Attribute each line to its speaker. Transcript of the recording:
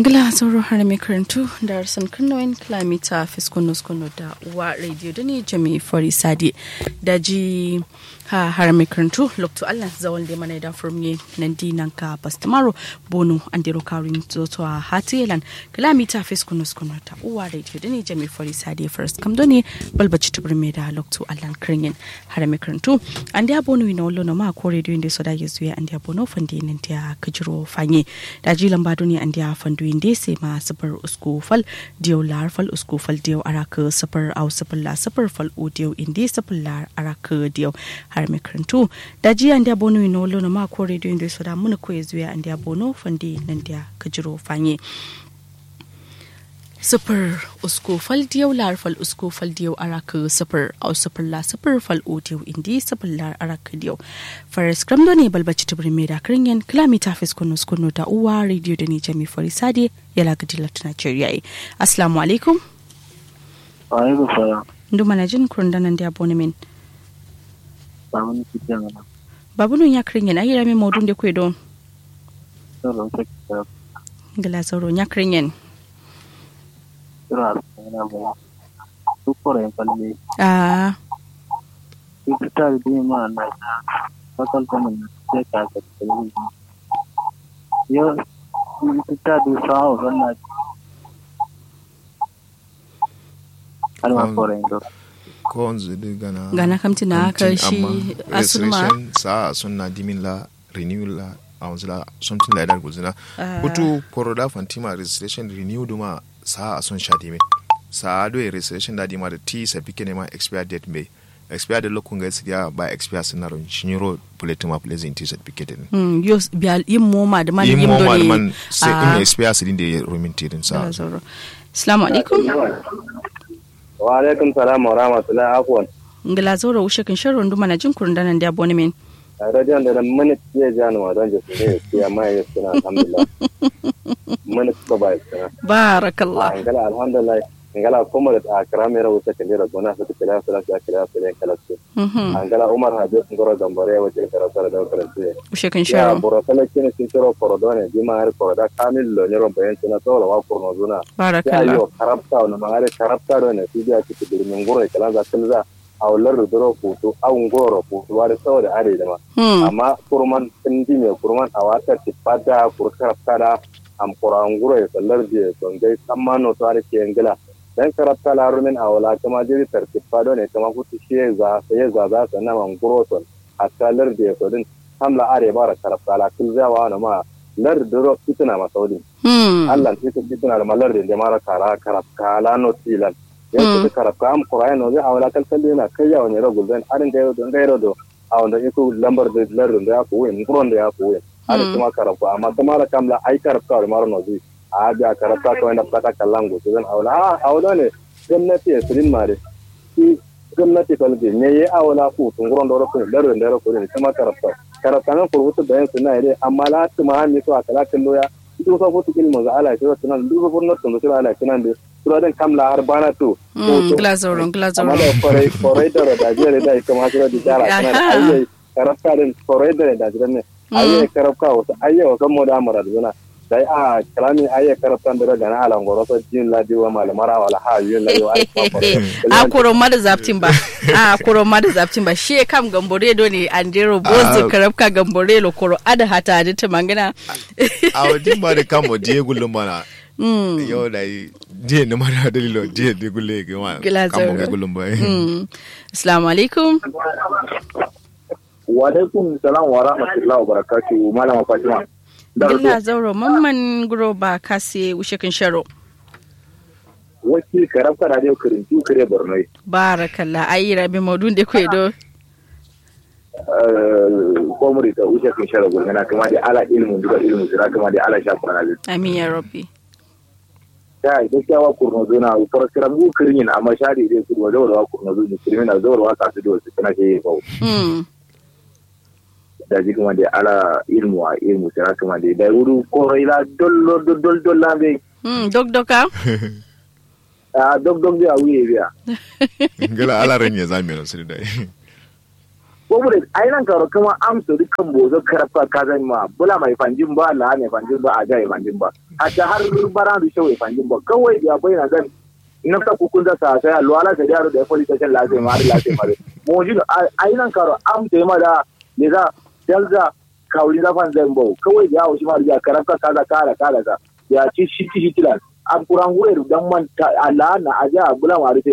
Speaker 1: ngila sauro har mai karantu da arsan kannoyin kilomita fiskunus kunu da uwa radio da ne jami fari sadi da ji ha har mai karantu lokto allah zawal da mana da furmi nan dinan ka bastamaro bono an dero karin zoto a hatiyelan kilomita fiskunus kunu da uwa radio da ne jami fari sadi first kam do ne balbaci tubur mai da lokto allah kirin har mai karantu an da bono ina wallo na ma ko radio inda so da ya zuya an da bono fandi nan da kajiro fanye da ji lamba duniya an da fandu inde sai ma safar usku fal diyo lar fal usku fal diyo araka safar au safar la safar fal o diyo inde safar lar araka diyo har mai karantu da ji an da bono ina wallo na ma ko radio inda so da mun ko ya zuya an da bono fandi nan da kajiro fanye sifir usko fal diyau lar fal usko fal diyau araka sifir au sifir la sifir fal o diyau indi sifir lar araka diyau faris kramdo ne balbaci tibir mai da kirinyan kilomita fis kunu skunu da uwa radio da ni jami farisade ya lagadi latin nigeria assalamu alaikum
Speaker 2: alaikum salam
Speaker 1: ndu mana jin kurundanan da abonemin
Speaker 2: babu ni kitan na
Speaker 1: babu nun ya kirinyan ayi rami maudun da kwe don
Speaker 2: sauran ta kita
Speaker 1: gila sauro ya kirinyan
Speaker 2: kira na ba su kore kalli
Speaker 1: ah
Speaker 2: su fita da dai ma na fakal kuma na sai ka ka kalli yo su fita da sa'a wannan alma kore ndo
Speaker 3: ko wanzu da gana
Speaker 1: gana kamti na aka shi asuma
Speaker 3: sa sunna dimin la renew la a wanzu la something like that guzina hutu koroda fantima registration renew duma sa a sun sha dimin sa do registration da dima da ti certificate ne ma expire date mai expire date lokun ga siya ba expire sun naron shinyiro bulletin ma place in ti certificate ne
Speaker 1: Mm, yo biya yin moma da man
Speaker 3: yin
Speaker 1: yin
Speaker 3: mo
Speaker 1: dole
Speaker 3: man sai
Speaker 1: Ah.
Speaker 3: in expire su din da ya romin tirin sa
Speaker 1: Gila sauro assalamu alaikum
Speaker 2: wa alaikum salam wa rahmatullahi afwan
Speaker 1: ngila zauro ushe kin sharon duma na jin kurun danan da abonemin
Speaker 2: radiyon da mana ya jani wa don jesu ne ya ma ya suna alhamdulillah mana suka ba ya suna
Speaker 1: barakallah
Speaker 2: ngala alhamdulillah ngala kuma da akra mera wuta kan jira gona su kila su lafiya kila su ne kala su
Speaker 1: Mhm.
Speaker 2: ngala umar habib ngoro gambare wace karatu da karatu
Speaker 1: ushe kin
Speaker 2: ya
Speaker 1: sharon
Speaker 2: boro kala kene sin toro korodone di ma har koroda kamil lo nyoro bayan tuna toro wa kurno zuna ya
Speaker 1: barakallah
Speaker 2: yo karabta no ma har karabta do ne su biya ci dirmin ngoro kala za kilza aw lardu doro futu aw ngoro futu wa da saboda are da ma
Speaker 1: Hmm.
Speaker 2: amma kurman tindi me kurman a wata tipada kurkar kada am kuranguro ya sallar je don gai sammano to are ke ngila dan karabta la rumin a wala kama jiri tartipada ne kama kutu shi za sai za za sannan man guro ton a sallar je to din hamla are bara karabta la kulzawa na ma lar duro kituna masaudi
Speaker 1: Hmm.
Speaker 2: Allah sai su kituna da malar da mara kara karabka la no tilan yanzu karabka am kurai no zai awala kalkal na kai yawo ne ragul dan arin gairo don gairo do a wanda iko lambar da lardin da ya fi wuyin nguron da ya fi wuyin ada kuma karabka amma kuma da kamla ai karabka da mara no zai a ga karabka kawai da fata kallan gobe zan awala a awala ne gwamnati ya sirin mare shi gwamnati kalge ne ya awala ku tunguron da rokun lardin da rokun ne kuma karabka karabka nan kurbutu bayan suna ire amma la tuma mi so akala kallo ya duk so futu kilmo za ala shi tunan duk so furno tun so ala kinan da suradan kamla har bana to
Speaker 1: Hmm. ngila zauro ngila
Speaker 2: amma
Speaker 1: zauro
Speaker 2: da kwarai kwarai da da jere da ita ma da jara kana
Speaker 1: Aha.
Speaker 2: ayyai karafka din kwarai da da jere ne ayyai karafka wasu ayyai wasu mu da amara da zuna dai a kalami ayyai karafka da da na alan goro so jin ladi wa malamara wala ha yin ladi wa
Speaker 1: a kuro ma da zaftin ba a kuro ma da zaftin ba shi kam gambore do ne andero bozi
Speaker 3: Ah.
Speaker 1: karabka gambore lo kuro ada hata da ta mangana
Speaker 3: a wajen ba da kamo je gullum mana
Speaker 1: Mm.
Speaker 3: yau da yi je na mara dalilo je da gulle ga ma
Speaker 1: Gila
Speaker 3: kamo
Speaker 1: zauro.
Speaker 3: ga gullum ba
Speaker 1: Mm. assalamu alaikum
Speaker 2: wa alaikum salam wa rahmatullahi wa barakatuh malama fatima
Speaker 1: ngila zauro mamman guro ba kase ushe kin sharo
Speaker 2: waki karafka da dai kirintu kire borno
Speaker 1: barakallah ayi rabi maudun da kwe do
Speaker 2: komuri ta wuce kin shara gulmana kuma da ala ilmu duka ilmu sira kuma da ala shafa na
Speaker 1: amin ya rabbi
Speaker 2: da gaskiya wa kurno zona fara kiran gu kirin amma shari dai ku da wa kurno zona kirin na zawar wa kasu da wasu kana ke ba
Speaker 1: Mm.
Speaker 2: da ji kuma da ala ilmu a ilmu sira kuma da da wuru ko ila dollo dol dol lambe
Speaker 1: Mm. dok doka
Speaker 2: a dog dog da wuye biya
Speaker 3: gala ala ran ya zame no sirda
Speaker 2: ko mu da ainan karo kuma amsa dukkan bozo karfa ka zan ma bula mai fanjin ba la mai fanjin ba a ga mai fanjin ba
Speaker 4: a ta har bara da shawai fangin ba kawai ya bayyana gan na ka kukun da sa sai alwala da yaro da police station la sai ma la sai ma mo ji a yi nan karo am sai ma da ne za dalza kawli da fan zan bau kawai ya wuce ma da karafka kaza kala kala ka ya ci shi ci tilan an kuran wuri dan man Allah na aja bula ma